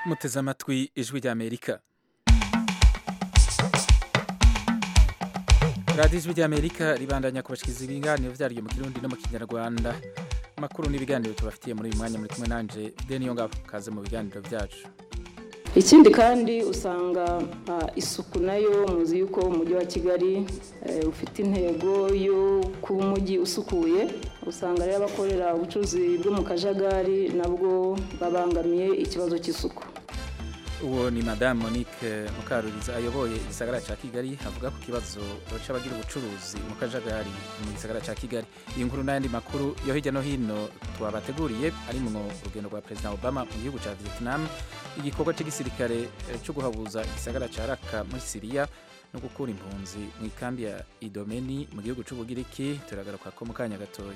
muteze amatwi ijwi ry'amerika radiyo ijwi ry'amerika ribandanya kubashikiriza ibiganiro vyaryo mu kirundi no mu kinyarwanda amakuru n'ibiganiro tubafitiye muri uyu mwanya muri kumwe nanje deni ngabo kaze mu biganiro vyacu ikindi kandi usanga isuku nayo muzi yuko umujyi wa kigali ufite intego yo kuba umujyi usukuye usanga rero abakorera ubucuruzi bwo mu kajagari nabwo babangamiye ikibazo cy'isuku uwo ni madamu monique mukaruriza ayoboye igisagara cya kigali avuga ku kibazo c'abagira ubucuruzi mu kajagari mu gisagara cya kigali iyi nkuru n'ayandi makuru yo hirya no hino twabateguriye arimwo urugendo rwa perezida obama mu gihugu cya vietnam igikorwa cy'igisirikare cyo guhabuza igisagara cya raka muri siriya no gukura impunzi mu ikambi ya idomeni mu gihugu c'ubugiriki turagaruka ko mu kanya gatoya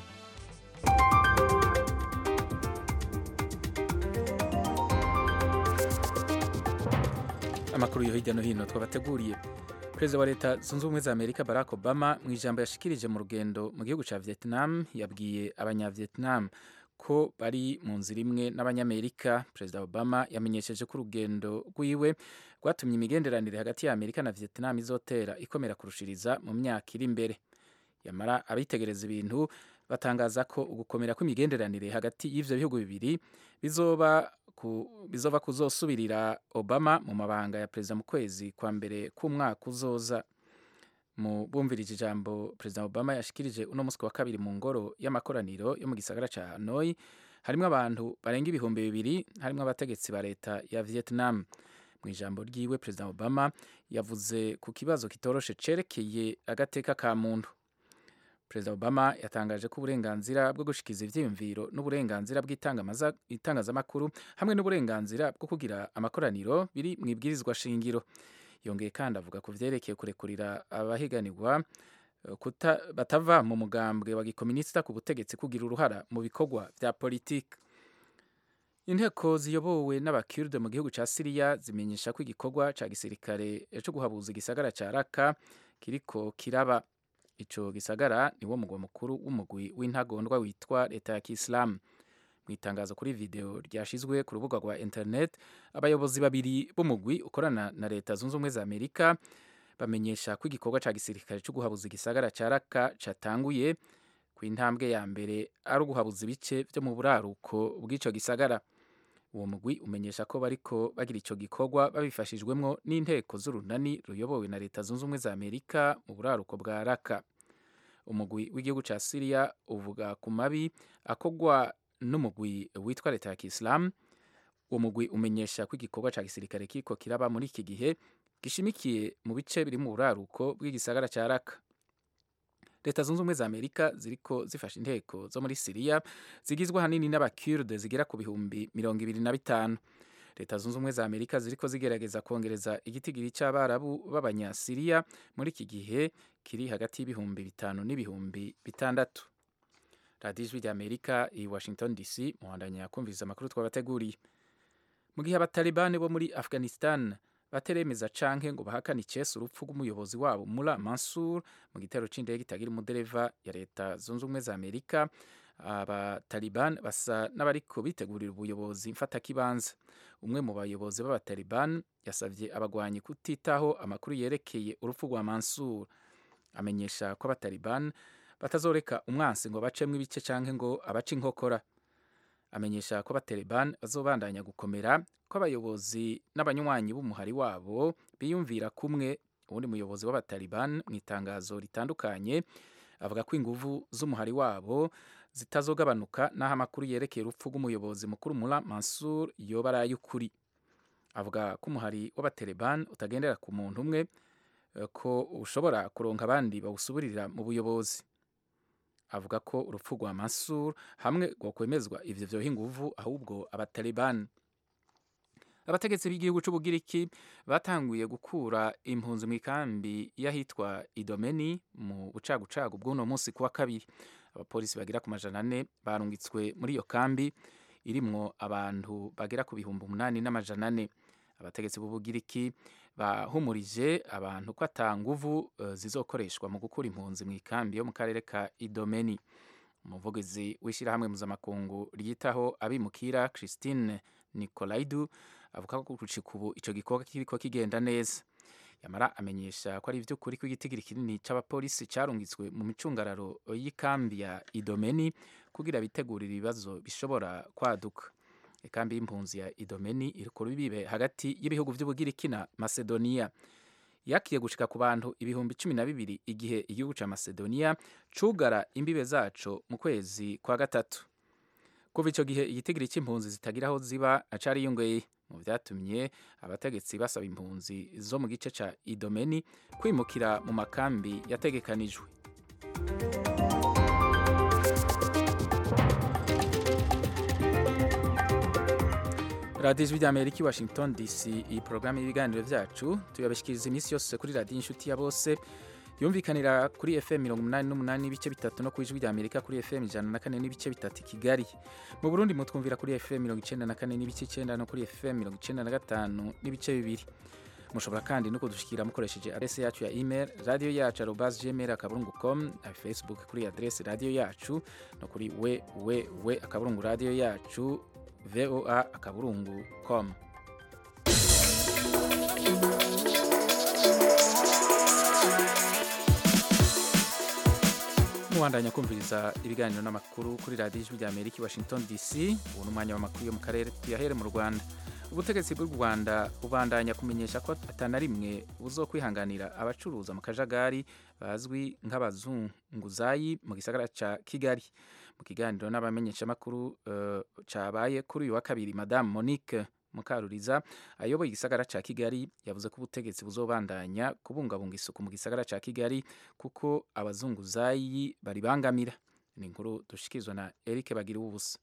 amakuru yo hirya no hino twabateguriye perezida wa leta zunze ubumwe za amerika barack obama mu ijambo yashikirije mu rugendo mu gihugu cya vietnam yabwiye abanyavietnam ko bari mu nzira imwe n'abanyamerika perezida obama yamenyesheje ko urugendo rwiwe rwatumye imigenderanire hagati ya amerika na vietnam izotera ikomera kurushiriza mu myaka iri imbere yamara abitegereza ibintu batangaza ko ugukomera kw'imigenderanire hagati y'ivyo bihugu bibiri bizoba ku, bizova kuzosubirira Obama mu mabanga ya perezida mu kwezi kwa mbere k'umwaka uzoza mu bumvirije ijambo perezida Obama yashikirije uno musi wa kabiri mu ngoro y'amakoraniro yo mu gisagara ca Hanoi harimwo abantu barenga ibihumbi bibiri harimwo abategetsi ba leta ya Vietnam mu ijambo ryiwe perezida Obama yavuze ku kibazo kitoroshe cerekeye agateka ka muntu perezida obama yatangaje ko uburenganzira bwo gushikiza ivyiyumviro n'uburenganzira bw'itangazamakuru hamwe n'uburenganzira bwo kugira amakoraniro biri mu ibwirizwa shingiro yongeye kandi avuga ku vyerekeye kurekurira abahiganirwa batava mu mugambwe wa gikominisita ku butegetsi kugira uruhara mu bikorwa vya politiki inteko ziyobowe n'abakurde mu gihugu ca siriya zimenyesha ko igikorwa ca gisirikare co guhabuza igisagara ca raka kiriko kiraba ico gisagara niwo mugwa mukuru w'umugwi w'intagondwa witwa leta ya kisilamu mu itangazo kuri video ryashizwe ku rubuga rwa internet abayobozi babiri b'umugwi ukorana na leta zunze ubumwe za amerika bamenyesha ko igikorwa ca gisirikare co guhabuza igisagara ca raka catanguye ku intambwe ya mbere ari uguhabuza ibice vyo mu buraruko bw'ico gisagara uwo mugwi umenyesha ko bariko bagira ico gikorwa babifashijwemwo n'inteko z'urunani ruyobowe na leta zunze ubumwe za amerika mu buraruko bwa raka umugwi w'igihugu ca siriya uvuga ku mabi akogwa n'umugwi witwa leta ya kisilamu uwo mugwi umenyesha ko igikorwa ca gisirikare kiko kiraba muri iki gihe gishimikiye mu bice biri mu buraruko bw'igisagara ca raka leta zunze ubumwe za amerika ziriko zifasha inteko zo muri siriya zigizwe ahanini n'abakurde zigera ku bihumbi mirongo ibiri na bitanu leta zunze ubumwe za amerika ziriko zigerageza kongereza igitigiri c'abarabu b'abanyasiriya muri iki gihe kiri hagati y'ibihumbi bitanu n'ibihumbi bitandatu radiyo ijwi ry'amerika i washington dc muhandanya kumviriza amakuru twabateguriye mu gihe abatalibani bo muri afghanistan bateremeza canke ngo bahakane icese urupfu rw'umuyobozi wabo Mula Mansur mu gitero c'indege itagira umudereva ya leta zunze ubumwe za Amerika abataliban basa n'abariko bitegurira ubuyobozi mfatakibanza umwe mu bayobozi b'abataliban yasavye abagwanyi kutitaho amakuru yerekeye urupfu rwa Mansur amenyesha ko abataliban batazoreka umwansi ngo bacemwo ibice canke ngo abace inkokora amenyesha ko abataliban bazobandanya gukomera ko abayobozi n'abanywanyi b'umuhari wabo biyumvira kumwe uwundi muyobozi w'abataliban mu itangazo ritandukanye avuga ko inguvu z'umuhari wabo zitazogabanuka n'aho amakuru yerekeye urupfu rw'umuyobozi mukuru Mula Mansur yoba ari ay'ukuri avuga ko umuhari w'abataliban utagendera ku muntu umwe ko ushobora kuronka abandi bawusuburira mu buyobozi avuga ko urupfu rwa Mansur hamwe rwokwemezwa ivyo vyoha inguvu ahubwo abataliban abategetsi b'igihugu c'ubugiriki batanguye gukura impunzi mu ikambi y'ahitwa idomeni mu bucagucagu bw'uno munsi kuwa kabiri abapolisi bagera ku majana ane barungitswe muri iyo kambi irimwo abantu bagera ku bihumbi umunani n'amajana ane abategetsi b'ubugiriki bahumurije abantu ko ata nguvu uh, zizokoreshwa mu gukura impunzi mu ikambi yo mu karere ka idomeni umuvugizi w'ishyirahamwe mpuzamakungu ryitaho abimukira christine nicolaidu avuga ko gucika ubu ico gikorwa kiriko kigenda neza yamara amenyesha ko ari ivy'ukuri ko igitigiri kinini c'abapolisi carungitswe mu micungararo y'ikambi ya idomeni kugira bitegurire ibibazo bishobora kwaduka ikambi y'impunzi ya idomeni iri ku rubibe hagati y'ibihugu vy'ubugiriki na macedonia yakiye gushika ku bantu ibihumbi cumi na bibiri igihe igihugu ca macedonia cugara imbibe zaco mu kwezi kwa gatatu kuva ico gihe igitigiri c'impunzi zitagira aho ziba acariyongeye mu vyatumye abategetsi basaba impunzi zo mu gice ca idomeni kwimukira mu makambi yategekanijwe radiyo ijwi ry'amerika i washington dc iyi porogaramu y'ibiganiro vyacu tuyabashikiriza iminsi yose kuri radiyo inshuti ya bose yumvikanira kuri fm mirongo umunani n'umunani n'ibice bitatu no ku ijwi ry'amerika kuri fm ijana na kane n'ibice bitatu i kigali mu burundi mutwumvira kuri fm mirongo icenda na kane n'ibice icenda no kuri fm mirongo icenda na gatanu n'ibice bibiri mushobora kandi no kudushikira mukoresheje adrese yacu ya email radio yacu arobas gmail akaburungu com na facebook kuri adrese radio yacu no kuri www akaburungu radio yacu voa akaburungu com mubandanya kumviriza ibiganiro n'amakuru kuri radiyo ijwi rya amerika i washington dc ubu ni umwanya w'amakuru yo mu karere tuyahere mu rwanda ubutegetsi bw'u rwanda bubandanya kumenyesha ko atana rimwe buzokwihanganira abacuruza mu kajagari bazwi nk'abazunguzayi mu gisagara ca kigali mu kiganiro n'abamenyeshamakuru uh, cabaye kuri uyu wa kabiri madamu monique mukaruriza ayoboye igisagara ca kigali yavuze ko ubutegetsi buzobandanya kubungabunga isuku mu gisagara ca kigali kuko abazunguzayi baribangamira ni inkuru dushikirizwa na eric bagira ubusa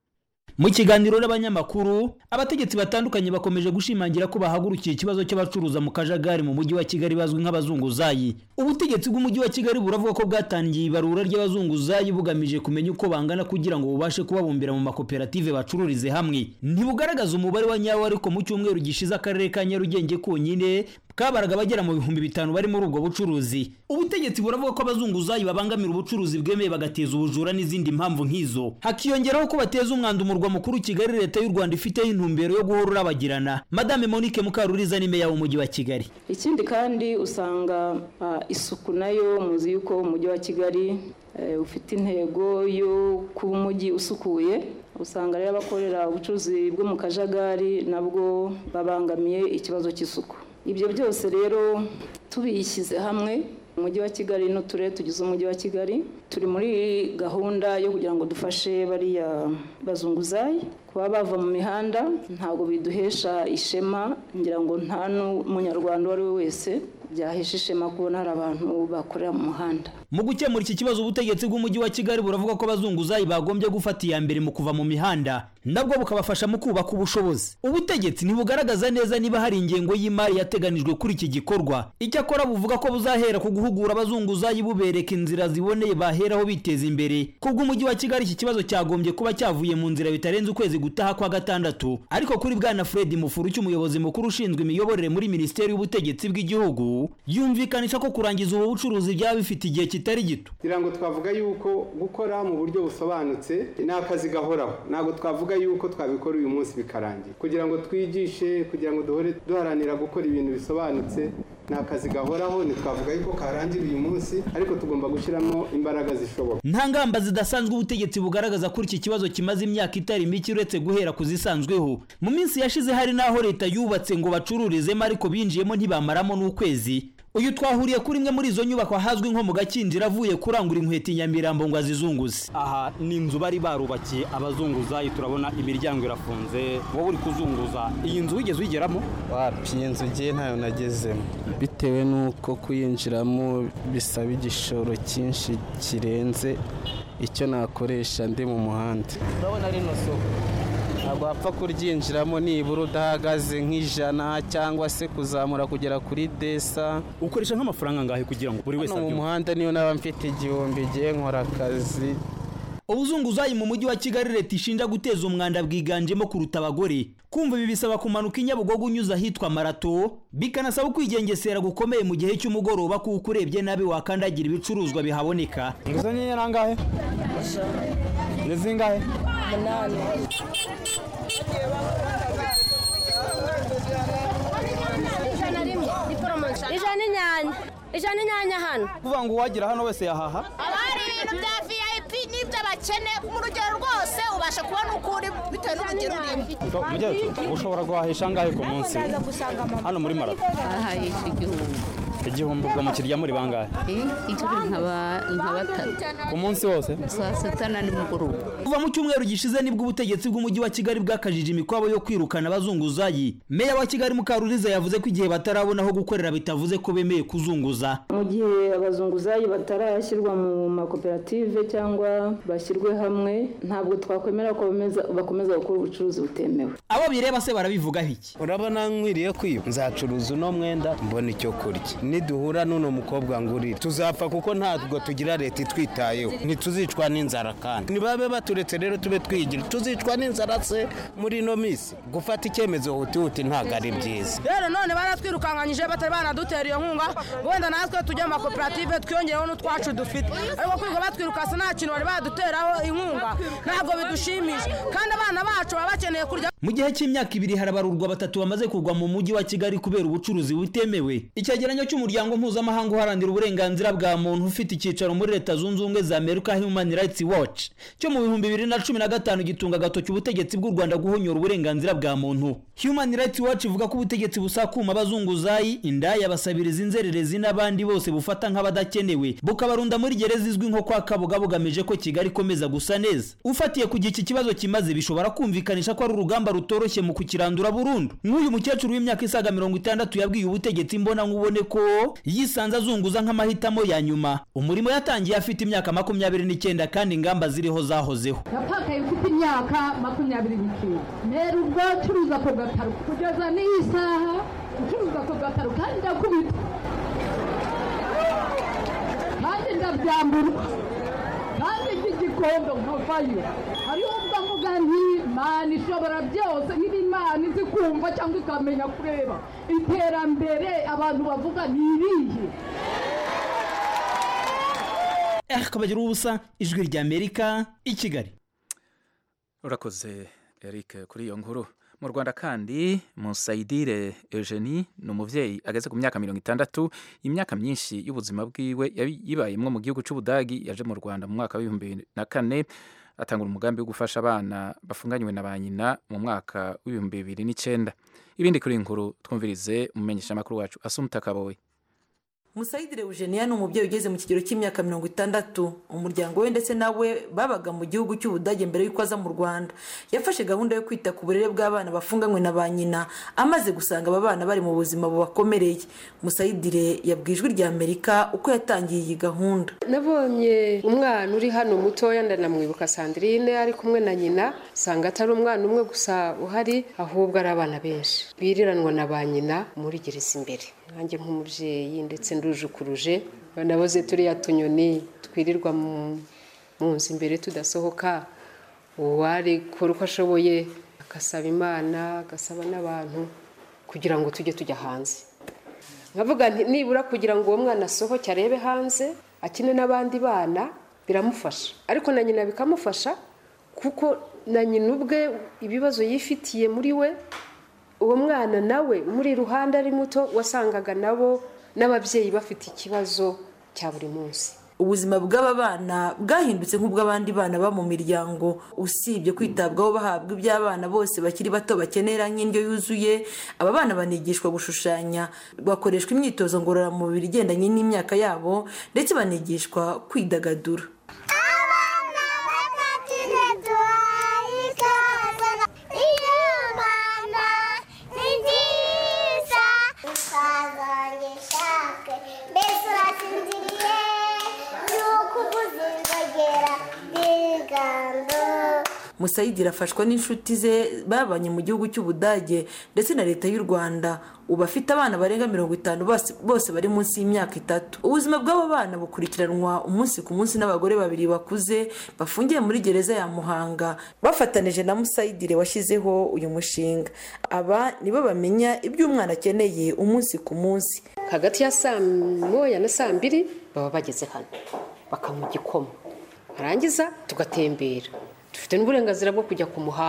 mu kiganiro n'abanyamakuru abategetsi batandukanye bakomeje gushimangira ko bahagurukiye ikibazo cy'abacuruza mu kajagari mu mujyi wa kigali bazwi nk'abazunguzayi ubutegetsi bw'umujyi wa kigali buravuga ko bwatangiye ibarura ry'abazunguzayi bugamije kumenya uko bangana kugira ngo bubashe kubabumbira mu makoperative bacururize hamwe ntibugaragaza umubare wa nyawo ariko mu cyumweru gishize akarere ka nyarugenge konyine kabaraga bagera mu bihumbi bitanu bari muri ubwo bucuruzi ubutegetsi buravuga ko abazunguzayi babangamira ubucuruzi bwemeye bagateza ubujura n'izindi mpamvu nk'izo hakiyongeraho ko bateza umwanda umurwa mukuru kigali leta y'u rwanda ifiteho intumbero yo guhora urabagirana madame monique mukaruriza ni meya w'umujyi wa kigali ikindi kandi usanga uh, isuku nayo muzi yuko umujyi wa kigali uh, ufite intego yo kuba umujyi usukuye usanga rero abakorera ubucuruzi bwo mu kajagari nabwo babangamiye ikibazo cy'isuku ibyo byose rero tubishyize hamwe umujyi wa kigali n'uturere tugize umujyi wa kigali turi muri gahunda yo kugira ngo dufashe bariya bazunguzayi kuba bava mu mihanda ntabwo biduhesha ishema ngira ngo nta n'umunyarwanda uwo ari we wese byahesha ishema kubona hari abantu bakorera mu muhanda mu gukemura iki kibazo ubutegetsi bw'umujyi wa kigali buravuga ko abazunguzayi bagombye gufata iya mbere mu kuva mu mihanda nabwo bukabafasha mu kubaka ubushobozi ubutegetsi ntibugaragaza neza niba hari ingengo y'imari yateganijwe kuri iki gikorwa icyakora buvuga ko buzahera ku guhugura abazunguzayi bubereka inzira ziboneye baheraho biteza imbere kubw'umujyi wa kigali iki kibazo cyagombye kuba cyavuye mu nzira bitarenze ukwezi gutaha kwa gatandatu ariko kuri bwana fred mufuru cy'umuyobozi mukuru ushinzwe imiyoborere muri minisiteri y'ubutegetsi bw'igihugu yumvikanisha ko kurangiza ubu bucuruzi byaba bifite igihe kitari gito kugira ngo twavuga yuko gukora mu buryo busobanutse ni akazi gahoraho ntabwo twavuga yuko twabikora uyu munsi bikarangira kugira ngo twigishe kugira ngo duhore duharanira gukora ibintu bisobanutse ni akazi gahoraho ntitwavuga yuko karangira uyu munsi ariko tugomba gushyiramo imbaraga zishoboka nta ngamba zidasanzwe ubutegetsi bugaragaza kuri iki kibazo kimaze imyaka itari mike uretse guhera ku zisanzweho mu minsi yashize hari n'aho leta yubatse ngo bacururizemo ariko binjiyemo ntibamaramo n'ukwezi uyu twahuriye kuri imwe muri izo nyubako ahazwi nko mu gakinjiro avuye kurangura inkweto i nyamirambo ngo azizunguze aha ni inzu bari barubakiye abazunguzayi turabona imiryango irafunze wowe uri kuzunguza iyi nzu wigeze uyigeramo wapi iyi nzu ugiye ntayo nagezemo bitewe n'uko kuyinjiramo bisaba igishoro cyinshi kirenze icyo nakoresha ndi mu muhanda urabona rino soko ntabwo wapfa kuryinjiramo nibura udahagaze nk'ijana cyangwa se kuzamura kugera kuri desa ukoresha nk'amafaranga angahe kugira ngo buri wese hano mu muhanda niyo naba mfite igihumbi igihe nkora akazi ubuzunguzayi mu mujyi wa kigali leta ishinja guteza umwanda bwiganjemo kuruta abagore kumva ibi bisaba kumanuka i nyabugogo unyuze ahitwa marato bikanasaba ukwigengesera gukomeye mu gihe cy'umugoroba kuko urebye nabi wakandagira ibicuruzwa bihaboneka inguzanyo ye nangahe ni zingahe umunani inyanya ijana inyanya hano kuvuga ngo uwagira hano wese yahaha haba hari ibintu bya vip n'iby'abakene mu rugero rwose ubasha kubona uko uri bitewe n'urugero urimo mujye ushobora guhahisha angahe ku munsi hano muri marato ahahisha igihumbi igihumbi ubwo mukirya muri bangahe inshuro nka batatu ku munsi wose saa sita na nimugoroba kuva mu cyumweru gishize nibwo ubutegetsi bw'umujyi wa kigali bwakajije imikwabo yo kwirukana abazunguzayi meya wa kigali mukaruriza yavuze ko igihe batarabona aho gukorera bitavuze ko bemeye kuzunguza mu gihe abazunguzayi batarashyirwa mu makoperative cyangwa bashyirwe hamwe ntabwo twakwemera ko bakomeza gukora ubucuruzi butemewe abo bireba se barabivugaho iki urabona nkwiriye kwiba nzacuruza uno mwenda mbona icyo kurya niduhura n'uno mukobwa ngurira tuzapfa kuko ntabwo tugira leta itwitayeho ntituzicwa n'inzara kandi nibabe baturetse rero tube twigira tuzicwa n'inzara se muri ino minsi gufata icyemezo hutihuti ntabwo ari byiza rero none baratwirukanganyije batari banadutera iyo nkunga wenda natwe tujya mu makoperative twiyongereho n'utwacu dufite ariko kwirirwa batwirukasa nta kintu bari baduteraho inkunga ntabwo bidushimisha kandi abana bacu baba bakeneye kurya mu gihe cy'imyaka ibiri harabarurwa batatu bamaze kugwa mu mujyi wa kigali kubera ubucuruzi butemewe icyegeranyo cy'umuryango mpuzamahanga uharanira uburenganzira bwa muntu ufite icyicaro muri leta zunze ubumwe za amerika human rights watch cyo mu bihumbi bibiri na cumi na gatanu gitunga agatoki ubutegetsi bw'u rwanda guhonyora uburenganzira bwa muntu human rights watch ivuga ko ubutegetsi busakuma abazunguzayi indaya basabiriza inzererezi n'abandi bose bufata nk'abadakenewe bukabarunda muri gereza izwi nko kwa kabuga bugamije ko kigali ikomeza gusa neza ufatiye ku gihe iki kibazo kimaze bishobora kumvikanisha ko ari urugamba rutoroshye mu kukirandura burundu nk'uyu mukecuru w'imyaka isaga mirongo itandatu yabwiye ubutegetsi mbona nkubone ko yisanze azunguza nk'amahitamo ya nyuma umurimo yatangiye afite imyaka makumyabiri n'icyenda kandi ingamba ziriho zahozeho napakaye mfite imyaka makumyabiri n'icyenda ntera ubwo curuza ako gataro kugeza n'iyi saha ucuruza ako gataro kandi ndakubita kandi ndabyamburwa kandi by'igikondo nkavayo hariho ubwo mvuga nti imana ishobora byose niba imana izi kumva cyangwa ikamenya kureba iterambere abantu bavuga ni irihe kabagira ubusa ijwi ry'amerika i kigali urakoze eric kuri iyo nkuru mu rwanda kandi musayidire eugenie ni umubyeyi ageze ku myaka mirongo itandatu imyaka myinshi y'ubuzima bwiwe yibayemo mu gihugu cy'ubudagi yaje mu rwanda mu mwaka w'ibihumbi bibiri na kane atangura umugambi wo gufasha abana bafunganywe na ba nyina mu mwaka w'ibihumbi bibiri n'icyenda ibindi kuri iyi nkuru twumvirize umumenyeshamakuru wacu asumuta kabowe musayidire eugenia ni umubyeyi ugeze mu kigero cy'imyaka mirongo itandatu umuryango we ndetse nawe babaga mu gihugu cy'ubudage mbere y'uko aza mu rwanda yafashe gahunda yo kwita ku burere bw'abana bafunganywe na ba nyina amaze gusanga aba bana bari mu buzima bubakomereye musayidire yabwiye ijwi rya amerika uko yatangiye iyi gahunda nabonye umwana uri hano mutoya ndanamwibuka sandrine ari kumwe na nyina usanga atari umwana umwe gusa uhari ahubwo ari abana benshi biriranwa na ba nyina muri gereza imbere nanjye nk'umubyeyi ndetse ndujukuruje naboze turiya tunyoni twirirwa mu nzu imbere tudasohoka uwarikora uko ashoboye agasaba imana agasaba n'abantu kugira ngo tujye tujya hanze nkavuga nibura kugira ngo uwo mwana asohoke arebe hanze akine n'abandi bana biramufasha ariko na nyina bikamufasha kuko na nyina ubwe ibibazo yifitiye muri we uwo mwana nawe muri iruhande ari muto wasangaga nabo n'ababyeyi bafite ikibazo cya buri munsi ubuzima bw'aba bana bwahindutse nk'ubw'abandi bana baba mu miryango usibye kwitabwaho bahabwa iby'abana bose bakiri bato bakenera nk'indyo yuzuye aba bana banigishwa gushushanya bakoreshwa imyitozo ngororamubiri igendanye n'imyaka yabo ndetse banigishwa kwidagadura musayidire afashwa n'inshuti ze babanye mu gihugu cy'ubudage ndetse na leta y'u rwanda ubu afite abana barenga mirongo itanu bose bari munsi y'imyaka itatu ubuzima bw'abo bana bukurikiranwa umunsi ku munsi n'abagore babiri bakuze bafungiye muri gereza ya muhanga bafatanije na musayidire washyizeho uyu mushinga aba nibo bamenya ibyo umwana akeneye umunsi ku munsi hagati ya saa moya na saa mbiri baba bageze hano bakamuha igikoma barangiza tugatembera dufite n'uburenganzira bwo kujya ku muhanda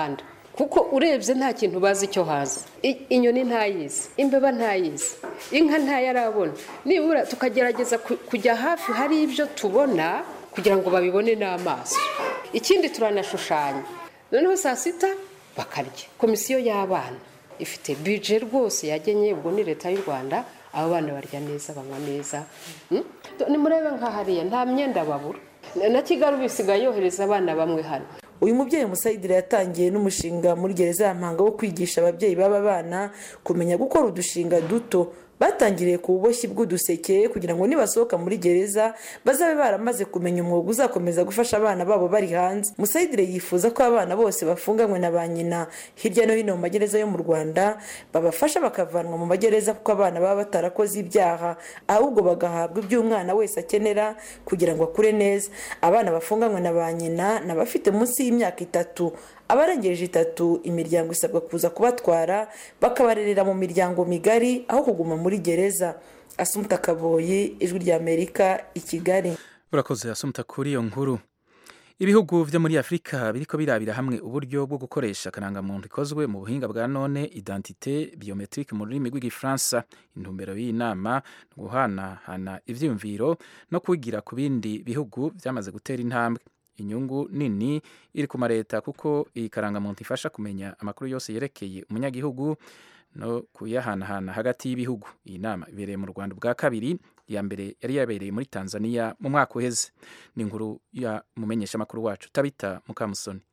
kuko urebye nta kintu bazi icyo haza I- inyoni ntayizi imbeba ntayizi inka ntayarabona nibura tukagerageza ku- kujya hafi hari ibyo tubona kugira ngo babibone n'amaso ikindi turanashushanya noneho saa sita bakarya komisiyo y'abana ifite bije rwose yagenye ubwo ni leta y'u rwanda abo bana barya neza banywa neza Mm? nimurebe nka hariya nta myenda babura Na- na kigali ubu isigaye yohereza abana bamwe hano uyu mubyeyi musayidire yatangiye n'umushinga muri gereza ya mpanga wo kwigisha ababyeyi b'aba bana kumenya gukora udushinga duto batangiriye ku buboshyi bw'uduseke kugira ngo nibasohoka muri gereza bazabe baramaze kumenya umwuga uzakomeza gufasha abana babo bari hanze musayidire yifuza ko abana bose bafunganywe na ba nyina hirya no hino mu magereza yo mu rwanda babafasha bakavanwa mu magereza kuko abana baba batarakoze ibyaha ahubwo bagahabwa ibyo umwana wese akenera kugira ngo akure neza abana bafunganywe na ba nyina ni abafite munsi y'imyaka itatu abarengeje itatu imiryango isabwa kuza kubatwara bakabarerera mu miryango migari aho kuguma muri gereza asumuta kaboyi ijwi ry'amerika i kigali urakoze asumuta kuri iyo nkuru ibihugu byo muri afurika biriko birabira hamwe uburyo bwo gukoresha akarangamuntu ikozwe mu buhinga bwa none identite biometrique mu rurimi rw'igifaransa intumbero y'iyi nama ni uguhanahana ivyiyumviro no kwigira ku bindi bihugu byamaze gutera intambwe inyungu nini iri ku mareta kuko iyi karangamuntu ifasha kumenya amakuru yose yerekeye umunyagihugu no kuyahanahana hagati y'ibihugu iyi nama ibereye mu rwanda bwa kabiri iya mbere yari yabereye muri tanzania mu mwaka uheze ni inkuru ya mumenyeshamakuru wacu tabita mukamusoni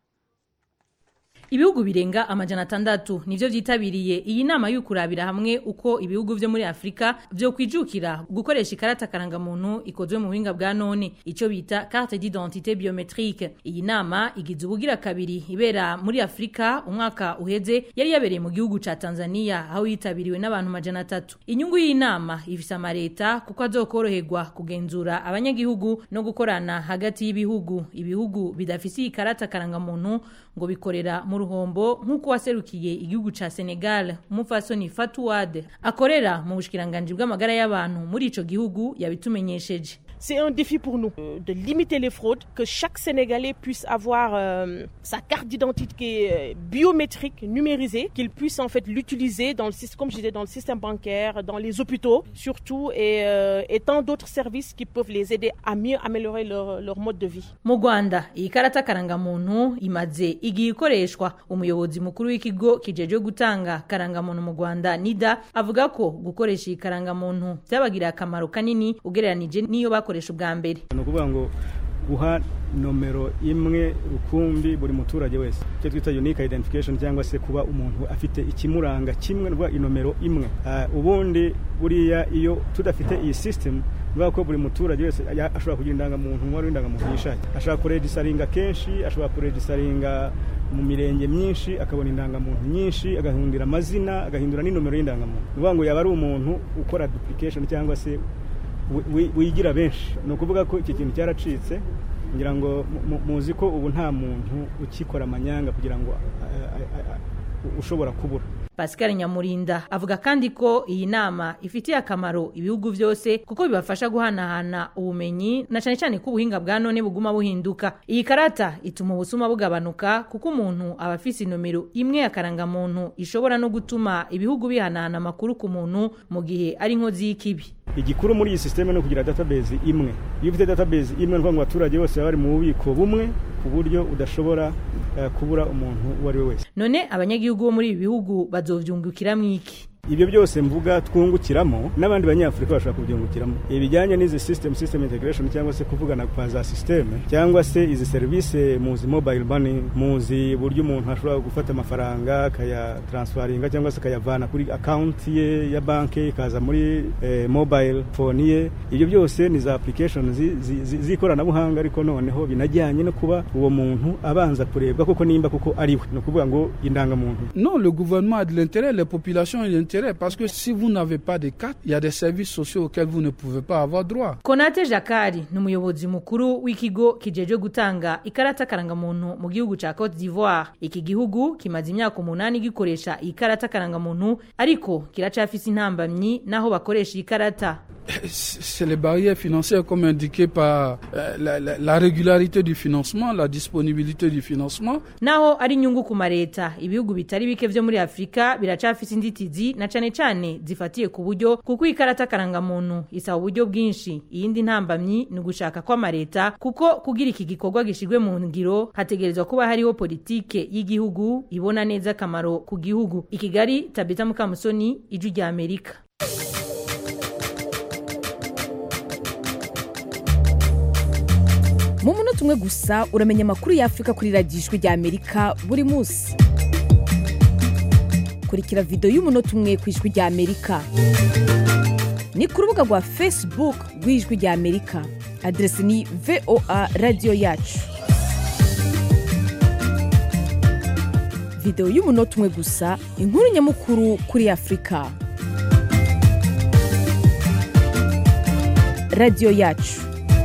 ibihugu birenga amajana atandatu nivyo vyitabiriye iyi nama y'ukurabira hamwe uko ibihugu vyo muri afurika vyo kwijukira gukoresha ikarata karangamuntu ikozwe mu buhinga bwa none ico bita carte d'identité biométrique iyi nama igize ubugira kabiri ibera muri afurika umwaka uheze yari yabereye mu gihugu ca tanzania aho yitabiriwe n'abantu majana atatu inyungu y'iyi nama ifise amareta kuko azokoroherwa kugenzura abanyagihugu no gukorana hagati y'ibihugu ibihugu bidafise iyi karata karangamuntu ngo bikorera mu ruhombo nk'uko waserukiye igihugu ca Senegal umupfasoni Fatouad akorera mu bushikiranganji bw'amagara y'abantu muri ico gihugu yabitumenyesheje C'est un défi pour nous euh, de limiter les fraudes, que chaque Sénégalais puisse avoir euh, sa carte d'identité euh, biométrique numérisée, qu'il puisse en fait l'utiliser dans le système, comme je disais, dans le système bancaire, dans les hôpitaux surtout, et, euh, et tant d'autres services qui peuvent les aider à mieux améliorer leur, leur mode de vie. mu rwanda iyi karata karangamuntu imaze igihe ikoreshwa umuyobozi mukuru w'ikigo kijejwe gutanga karangamuntu mu rwanda nida avuga ko gukoresha iyi karangamuntu byabagiriye akamaro kanini ugereranije n'iyo bakoresha ubwa mbere ni ukuvuga ngo guha nomero imwe rukumbi buri muturage wese icyo twita unique identification cyangwa se kuba umuntu afite ikimuranga kimwe rwa inomero imwe Ah, ubundi buriya iyo tudafite iyi system bivuga ko buri muturage wese ya- ashobora kugira indangamuntu umubare w'indangamuntu yishakiye ashobora kuregisaringa kenshi ashobora kuregisaringa mu mirenge myinshi akabona indangamuntu nyinshi agahindura amazina agahindura n'inomero y'indangamuntu ni ukuvuga ngo yaba ari umuntu ukora duplication cyangwa se wi- wi- wigira benshi ni ukuvuga ko iki kintu cyaracitse ngira ngo mu- mu- muzi ko ubu nta muntu ukikora amanyanga kugira ngo a- a- a- ushobora kubura pascal nyamurinda avuga kandi ko iyi nama ifitiye akamaro ibihugu byose kuko bibafasha guhanahana ubumenyi na cyane cyane ko ubuhinga bwa none buguma buhinduka iyi karata ituma ubusuma bugabanuka kuko umuntu aba afise inomero imwe ya karangamuntu ishobora no gutuma ibihugu bihanahana amakuru ku muntu mu gihe ari inkozi y'ikibi igikuru muri iyi sisiteme ni ukugira database imwe iyo ufite database imwe ni ukuvuga ngo abaturage bose baba bari mu bubiko bumwe ku buryo udashobora eh, kubura umuntu uwo ari we wese none abanyagihugu bo muri ibi bihugu bazovyungukiramo iki ibyo byose mvuga twungukiramo n'abandi banyafurika bashobora kubyungukiramo ibijyanye n'izi system system integration cyangwa se kuvugana kwa za systeme cyangwa se izi serivisi muzi mobile money muzi uburyo umuntu ashobora gufata amafaranga akayatransfaringa cyangwa se akayavana kuri account ye ya banki ikaza muri eh, mobile phone ye ibyo byose ni za application zi- zi- zi- z'ikoranabuhanga ariko noneho binajyanye no kuba uwo muntu abanza kurebwa koko nimba koko ari we ni ukuvuga ngo indangamuntu Non, le gouvernement a de l'intérêt, les populations ont de l'intérêt, parce que si vous n'avez pas de carte, il y a des services sociaux auxquels vous ne pouvez pas avoir droit. konate jakari ni umuyobozi mukuru w'ikigo kijejwe gutanga ikarata karangamuntu mu gihugu ca cote d'ivoire iki gihugu kimaze imyaka umunani gikoresha iyi karata karangamuntu ariko kiracafise intambamyi n'aho bakoresha iyi karata c'est les barrières financières comme indiqué par euh, la, la, la régularité du financement, la disponibilité du financement. naho ari inyungu ku mareta ibihugu bitari bike vyo muri afurika biracafise inzitizi na cane cane zifatiye ku buryo kuko ikarata karangamuntu isaba uburyo bwinshi iyindi ntambamyi ni ugushaka kw'amareta kuko kugira iki gikorwa gishirwe mu ngiro hategerezwa kuba hariho politike y'igihugu ibona neza akamaro ku gihugu i kigali tabita mukamusoni ijwi rya amerika mu munota umwe gusa uramenya amakuru y'afurika kuri radiyo ijwi rya amerika buri munsi kurikira videwo y'umunota umwe ku ijwi rya amerika ni ku rubuga rwa facebook rw'ijwi rya amerika aderesi ni voa radiyo yacu videwo y'umunota umwe gusa inkuru nyamukuru kuri afurika radiyo yacu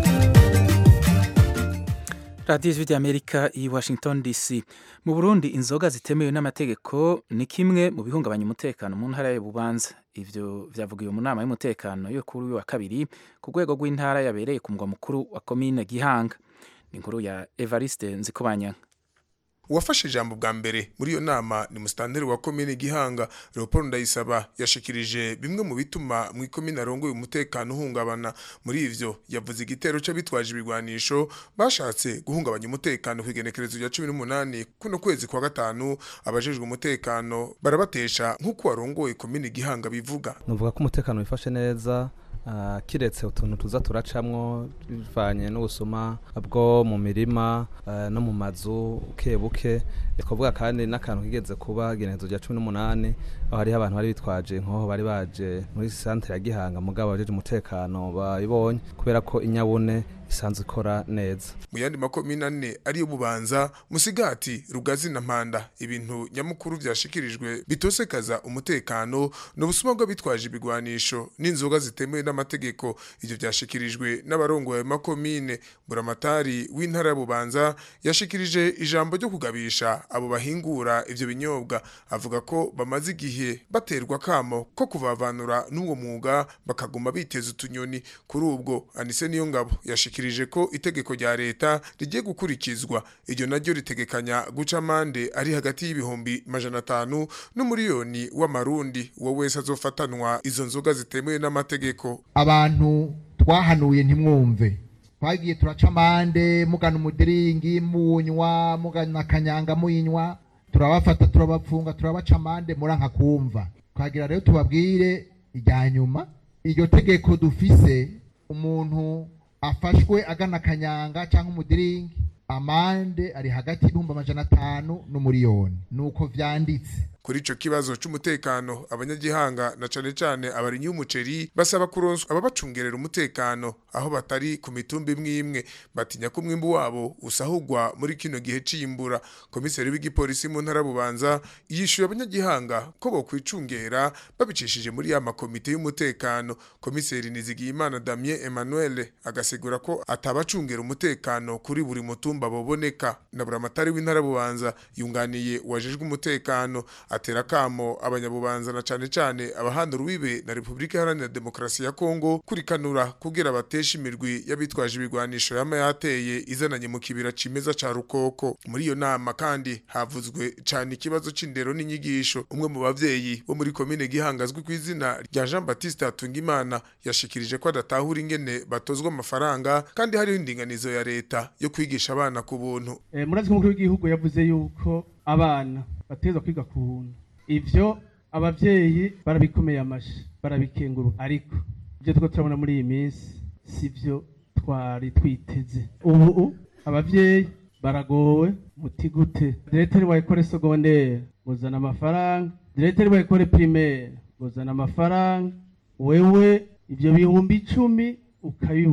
radiyo ijwi ry'amerika i washington dc mu burundi inzoga zitemewe n'amategeko ni kimwe mu bihungabanya umutekano mu ntara y'ububanza ivyo vyavugiwe mu nama y'umutekano yo kuri uyu wa kabiri ku rwego rw'intara yabereye ku mugwa mukuru wa komine gihanga ni inkuru ya evariste nzikobanyanga uwafashe ijambo bwa mbere muri iyo nama ni musitanteri wa komine gihanga leopold ndayisaba yashikirije bimwe mu bituma mu ikomine arongoye umutekano uhungabana muri ivyo yavuze igitero c'abitwaje ibigwanisho bashatse guhungabanya umutekano kw'igenekerezo rya cumi n'umunani kuno kwezi kwa gatanu abajejwe umutekano barabatesha nk'uko warongoye komine gihanga bivuga nuvuga ko umutekano wifashe neza Uh, kiretse utuntu tuza turacamwo bivanye n'ubusuma bwo mu mirima uh, no mu mazu buke buke twavuga kandi n'akantu kigeze kuba genezo rya cumi n'umunani aho hariho abantu bari bitwaje nkoho bari baje muri santere ya gihanga mugabo abajeje umutekano babibonye kubera ko inyabune isanzwe ikora neza mu yandi makomine ane ariyo bubanza musigati rugazi na mpanda ibintu nyamukuru vyashikirijwe bitosekaza umutekano n'ubusuma bw'abitwaje ibigwanisho n'inzoga zitemewe n'amategeko ivyo vyashikirijwe n'abarongoye ayo makomine buramatari w'intara ya bubanza yashikirije ijambo ryo kugabisha abo bahingura ivyo binyobwa avuga ko bamaze igihe baterwa kamo ko kuvavanura n'uwo mwuga bakaguma biteza utunyoni kuri ubwo anise niyo ngabo yashikirije ko itegeko rya leta rigiye gukurikizwa iryo naryo ritegekanya guca amande ari hagati y'ibihumbi majana atanu n'umuriyoni w'amarundi uwo wese azofatanwa izo nzoga zitemewe n'amategeko abantu twahanuye ntimwumve twagiye turaca amande mugana umudiringi munywa mugana akanyanga muyinywa turabafata turabapfunga turabaca amande muranka kumva twagira rero tubabwire irya nyuma iryo tegeko dufise umuntu afashwe agana akanyanga cyangwa umudiringi amande ari hagati y'ibihumbi amajana atanu n'umuriyoni nuko vyanditse kuri ico kibazo c'umutekano abanyagihanga na cane cane abarinyi b'umuceri basaba kuronswa ababacungerera umutekano aho batari ku mitumba imwe imwe batinya ko umwimbu wabo usahurwa muri kino gihe c'imbura komiseri w'igipolisi mu ntara bubanza yishuye abanyagihanga ko bokwicungera babicishije muri ya makomite y'umutekano komiseri Nizigiyimana Damien Emmanuel agasigura ko atabacungera umutekano kuri buri mutumba boboneka na buramatari w'intara bubanza yunganiye wajejwe umutekano atera kamo abanyabubanza na cane cane abahanda ruwibe na Republika Iharanira Demokarasi ya Kongo kurikanura kugira batesha imirwi y'abitwaje ibigwanisho yama yateye izananye mu kibira cimeza ca Rukoko muri iyo nama kandi havuzwe cane ikibazo c'indero n'inyigisho umwe mu bavyeyi bo muri komine gihangazwe ku izina rya Jean Baptiste Hatungimana yashikirije ko adatahura ingene batozwa amafaranga kandi hariho indinganizo ya leta yo kwigisha abana ku buntu eh, murazi ko umukuru w'igihugu yavuze yuko abana batezwa kwiga ku buntu ivyo abavyeyi barabikomeye amashi barabikenguru ariko ivyo two turabona muri iyi minsi sivyo twari twiteze ubu abavyeyi baragowe muti gute direteri wa ekole segondere muzana amafaranga direteri wa ekole primaire muzana amafaranga wewe ivyo bihumbi icumi ukabibura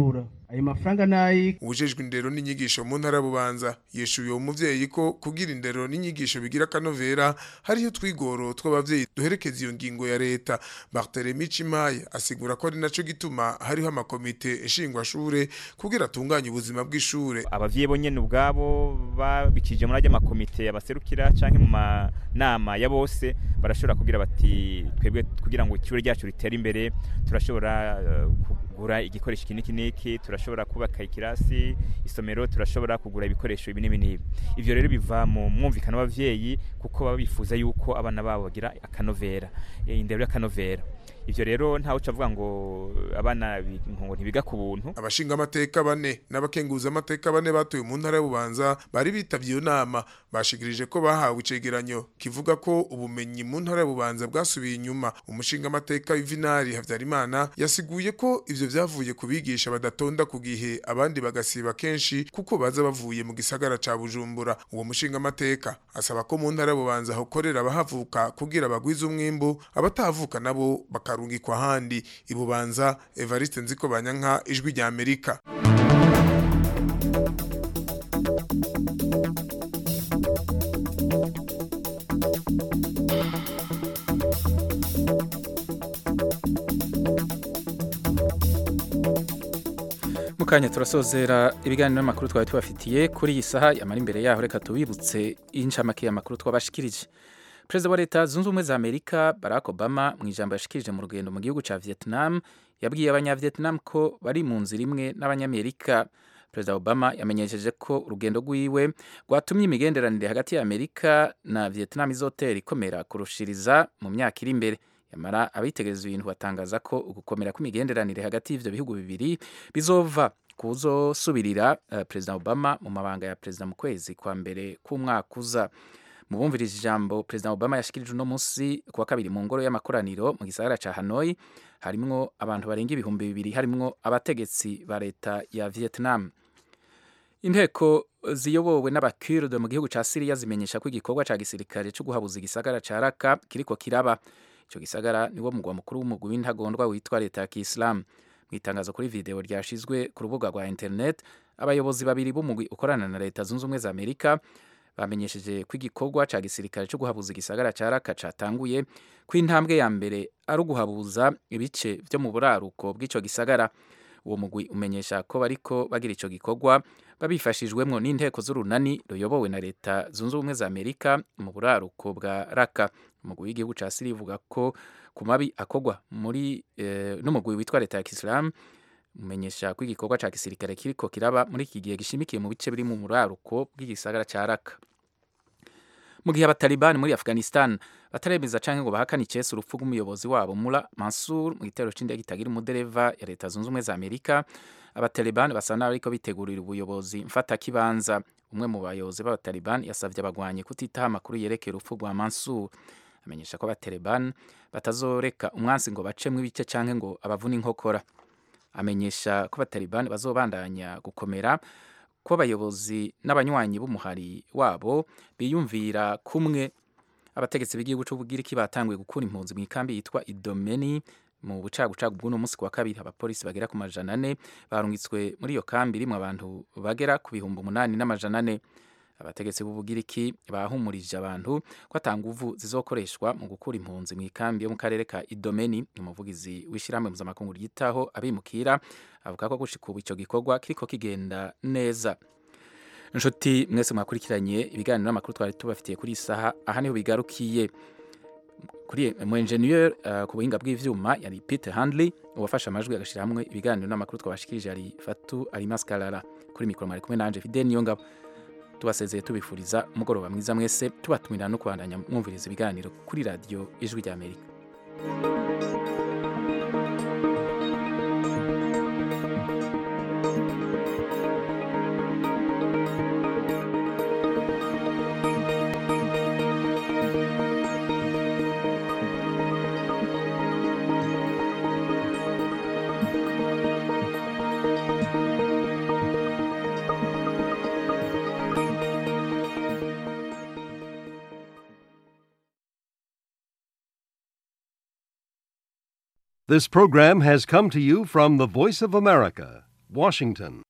ayo mafaranga nayi ubujejwe indero n'inyigisho mu ntara bubanza yeshuye uwo muvyeyi ko kugira indero n'inyigisho bigira kanovera hariyo twigoro tw'abavyeyi duherekeza iyo ngingo ya leta Barthélemy Chimaye asigura ko ari naco gituma hariho amakomite nshingwashure kugira atunganye ubuzima bw'ishure abavyeyi bo nyene ubwabo babikije muri ajya makomite abaserukira canke mu manama ya bose barashobora kugira bati twebwe kugira ngo ishure ryacu ritere imbere turashobora uh, kugura igikoresho iki niki niki turashobora kubaka ikirasi isomero turashobora kugura ibikoresho ibi n'ibi n'ibi ivyo rero biva mu mwumvikano w'abavyeyi kuko baba bifuza yuko abana babo bagira akanovera indero y'akanovera ivyo rero ntawe ucavuga ngo abana ngo ntibiga ku buntu abashinga amateka bane n'abakenguza amateka bane batuye mu ntara y'ububanza bari bitavye iyo nama bashikirije ko bahawe icegeranyo kivuga ko ubumenyi mu ntara y'ububanza bwasubiye inyuma umushinga amateka Yuvinari Havyarimana yasiguye ko ivyo vyavuye kubigisha badatonda ku gihe abandi bagasiba kenshi kuko baza bavuye mu gisagara ca Bujumbura uwo mushinga amateka asaba ko mu ntara y'ububanza hokorera abahavuka kugira bagwize umwimbu abatahavuka nabo bakarungikwa ahandi ibubanza Evariste Nziko Banyanka ijwi rya Amerika mukanya turasozera ibiganiro n'amakuru twari tubafitiye kuri iyi saha yamara imbere yaho reka tubibutse inshamake y'amakuru twabashikirije perezida wa leta zunze ubumwe za amerika barack obama mu ijambo yashikirije mu rugendo mu gihugu cya vietnam yabwiye abanyavietnam ko bari mu nzira imwe n'abanyamerika perezida obama yamenyesheje ko urugendo rwiwe rwatumye imigenderanire hagati ya amerika na vietnam izotera ikomera kurushiriza mu myaka iri imbere yamara abitegereza ibintu batangaza ko ugukomera kw'imigenderanire hagati y'ivyo bihugu bibiri bizova kuzosubirira uh, perezida obama mu mabanga ya perezida mu kwezi kwa mbere k'umwaka uza mu bumvirije ijambo perezida obama yashikirije uno munsi kuwa kabiri mu ngoro y'amakoraniro mu gisagara ca hanoi harimwo abantu barenga ibihumbi bibiri harimwo abategetsi ba leta ya vietnam inteko ziyobowe n'abakurde mu gihugu ca siriya zimenyesha ko igikorwa ca gisirikare co guhabuza igisagara ca raka kiriko kiraba ico gisagara niwo mugwa mukuru w'umugwi w'intagondwa witwa leta ya kiislamu mu itangazo kuri video ryashizwe ku rubuga rwa internet abayobozi babiri b'umugwi ukorana na leta zunze ubumwe za amerika bamenyesheje ko igikorwa ca gisirikare co guhabuza igisagara ca raka catanguye ko intambwe ya mbere ari uguhabuza ibice vyo mu buraruko bw'ico gisagara uwo mugwi umenyesha ko bariko bagira ico gikorwa babifashijwemwo n'inteko z'urunani ruyobowe na leta zunze ubumwe za amerika mu buraruko bwa raka umugwi w'igihugu ca siriya uvuga ko ku mabi akorwa muri eh, n'umugwi witwa leta ya kisilamu umenyesha ko igikorwa ca gisirikare kiriko kiraba muri iki gihe gishimikiye mu bice biri mu buraruko bw'igisagara ca raka mu gihe abatalibani muri afghanistan bataremeza canke ngo bahakane icese urupfu rw'umuyobozi wabo mura mansur mu gitero c'indege itagira umudereva ya leta zunze ubumwe za amerika abatalibani basa naho ariko bitegurira ubuyobozi mfatakibanza umwe mu bayobozi b'abatalibani yasavye abagwanyi kutitaho amakuru yerekeye urupfu rwa mansur amenyesha ko abatalibani batazoreka umwansi ngo bacemwo ibice canke ngo abavune inkokora amenyesha ko abatalibani bazobandanya gukomera ko abayobozi n'abanywanyi b'umuhari wabo biyumvira kumwe abategetsi b'igihugu c'ubugiriki batanguye gukura impunzi mu ikambi yitwa idomeni mu bucagucagu bw'uno munsi wa kabiri abapolisi bagera ku majana ane barungitswe muri iyo kambi irimwo abantu bagera ku bihumbi umunani n'amajana ane abategetsi b'ubugiriki bahumurije abantu ko ata nguvu zizokoreshwa mu gukura impunzi mu ikambi yo mu karere ka idomeni umuvugizi w'ishyirahamwe mpuzamakungu ryitaho abimukira avuga ko gushika ubu ico gikorwa kiriko kigenda neza nshuti mwese mwakurikiranye ibiganiro n'amakuru twari tubafitiye kuri iyi saha aha niho bigarukiye kuri mu engineer uh, ku buhinga bw'ivyuma yari Peter Handley uwafashe amajwi agashira hamwe ibiganiro n'amakuru twabashikirije yari Fatu Alimas Kalala kuri mikoro mwari kumwe nanje Fidel Niyongabo tubasezeye tubifuriza umugoroba mwiza mwese tubatumira no kubandanya mwumviriza ibiganiro kuri radiyo ijwi rya amerika This program has come to you from the Voice of America, Washington.